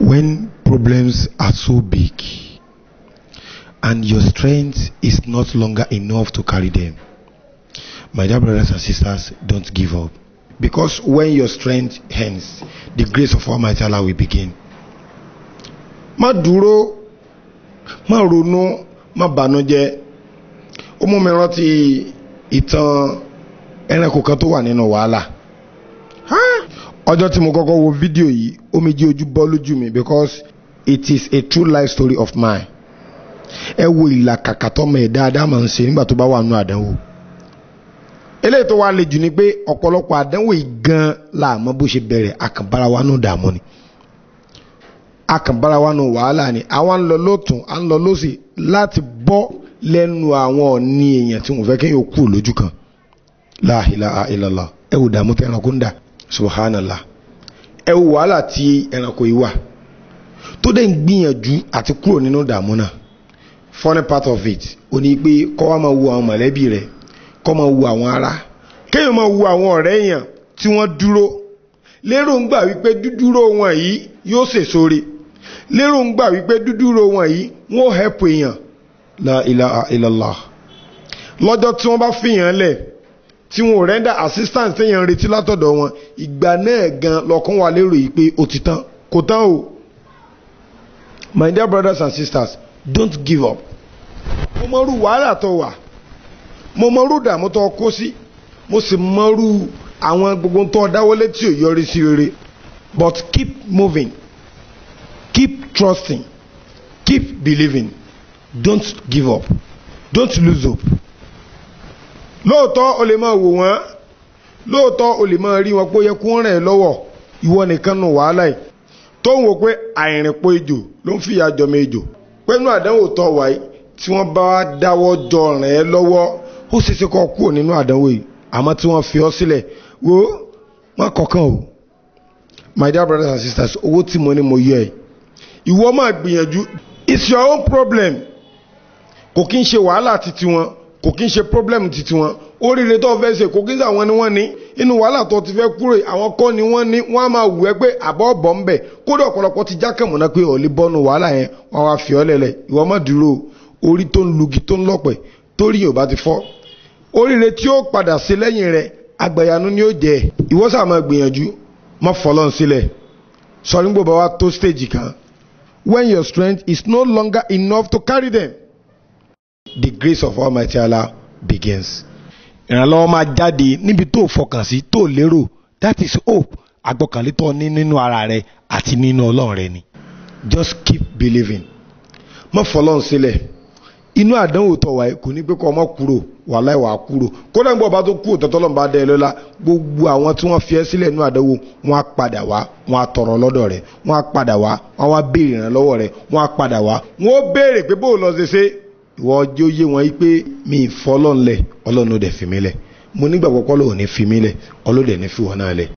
when problems are so big and your strength is not longer enough to carry them my dear brothers and sisters don't give up because when your strength ends the grace of almighty allah will begin má dúró má ronú má bànújẹ́ ó mú mi rántí ìtàn ẹranko kan tó wà nínú wàhálà ọjọ́ tí mo kọ́kọ́ wo fídíò yìí omijé ojú bọ́ lójú mi because it is a true life story of mine ẹ wo ìlàkàkà tọmọ ẹ̀ dáadáa máa ń ṣe nígbà tó bá wà nínú àdánwò eléyìí tó wá le jù ni pé ọ̀pọ̀lọpọ̀ àdánwò yìí gan láàmú bó ṣe bẹ̀rẹ̀ àkànbára wa nù dààmú ni àkànbára wa nù wàhálà ni àwa ń lọ lọ́tún à ń lọ lọ́sì láti bọ́ lẹ́nu àwọn ọ̀ní èèyàn tí wọ́n fẹ́ kéèyàn kú lójú kan la ilaha illallah ẹ wò dààmú tẹ ẹranko ń dà subhanallah ẹ wò wàhálà tí ẹranko yìí wà tó dẹ̀ ń gbìyànjú àti kúrò nínú dààmú náà funny part of it ò ní pé kọ́ wa máa wo àwọn mọ̀lẹ́bí rẹ̀ kọ́ máa wo àwọn ará kéèyàn máa wo àwọn ọ̀rẹ́ èèyàn tí wọ́n dúró lérò ń gbà wípé dúdúró wọn yìí yóò sèsore lérò ń gbà wípé dúdúró wọn yìí wọ́n help èèyàn la ilaha illallah lọ́jọ́ tí wọ́n bá fìyàn lẹ̀ tí wọn ò rẹ́ndà assistance téèyàn ń retí látọ̀dọ̀ wọn ìgbà náà gan lọ́kàn wà lérò yìí pé ó ti tán kò tán o my dear brothers and sisters don't give up mo mọrú wàhálà tó wà mo mọrú dààmú tó kó sí mo sì mọrú àwọn gbogbo tó dáwọ́lé tí ò yọrí sí rere but keep moving keep trusting keep believing don't give up don't lose hope lóòótọ́ o lè máa wò wọ́n lóòótọ́ o lè máa rí wọn pé ó yẹ kó ràn ẹ́ lọ́wọ́ ìwọ nìkan nù wàhálà yìí tó ń wò pé àìrìnpọ̀ ejò ló ń fìyà jọmọ ejò pẹ́nu àdánwò tó wáyé tí wọ́n bá dáwọ́ jọ ràn ẹ́ lọ́wọ́ ó ṣeéṣe kó kúrò nínú àdánwò yìí àmọ́ tí wọ́n fi ọ́ sílẹ̀ wo má kọ̀ọ̀kan o my dear brothers and sisters owó tí mo ní mo yọ ẹ̀ ìwọ máa gbìyànjú it's your own problem kò kí ń ṣe wàhálà títí wọn kò kí ń ṣe problem títí wọn oríire tó fẹ́ ṣe kò kí ń ṣe àwọn ni wọ́n ní inú wàhálà tó ti fẹ́ kúrò àwọn kọ́ ni wọ́n ní wọ́n á máa wù ẹ́ pé àbọ̀ ọ̀bọ̀ ń bẹ̀ kódà ọ̀pọ̀lọpọ̀ ti jákèmọ̀ náà pé ọ̀lẹ́ bọ́nu wàhálà yẹn wọ́n wá fi ọ́ lẹ̀lẹ̀ ìwọ má dúró orí tó ń lugi tó ń lọ́pẹ̀ torí yóò bá ti fọ́ oríire tí ó padà sí lẹ́yìn rẹ̀ àgbàyanu ni ó jẹ́ ìwọ sáà máa gbìyànjú má fọlọ́n sílẹ̀ sọ nígbò bá wa tó stage kan when your strength is no longer enough to carry them the grace of Almighty Allah begins. ìrànlọ́wọ́ máa jáde níbi tó fọkàn sí tó lérò that is hope àgbọ̀kànlé tó ní nínú ara rẹ àti nínú ọlọ́run rẹ ni. just keep believing má fọlọ́n sílẹ̀ inú àdánwò tó wáyé kò ní pé kọ́ ọmọ kúrò wàláì wàá kúrò kódà ń gbọ́ ọba tó kú òtọ́tọ́ lọ́nba dẹ́ ẹ lọ́la gbogbo àwọn tí wọ́n fi ẹ́ sílẹ̀ inú àdánwò wọ́n á padà wá wọ́n á tọrọ lọ́dọ̀ rẹ̀ wọ́n á padà wá wọ́n á wá béèrè ìrànlọ́wọ́ rẹ̀ wọ́n á padà wá wọ́n ó béèrè pé bó o lọ ṣe ṣe ìwọ ọjọ́ yé wọn pé mi ì fọlọ́n lẹ̀ ọlọ́run ó dẹ̀ fi mí lẹ̀ mo nígbàgbọ́ pé ọlọ́run ní fi mí lẹ̀ ọlọ́run dẹ̀ ní fi wọn náà lẹ̀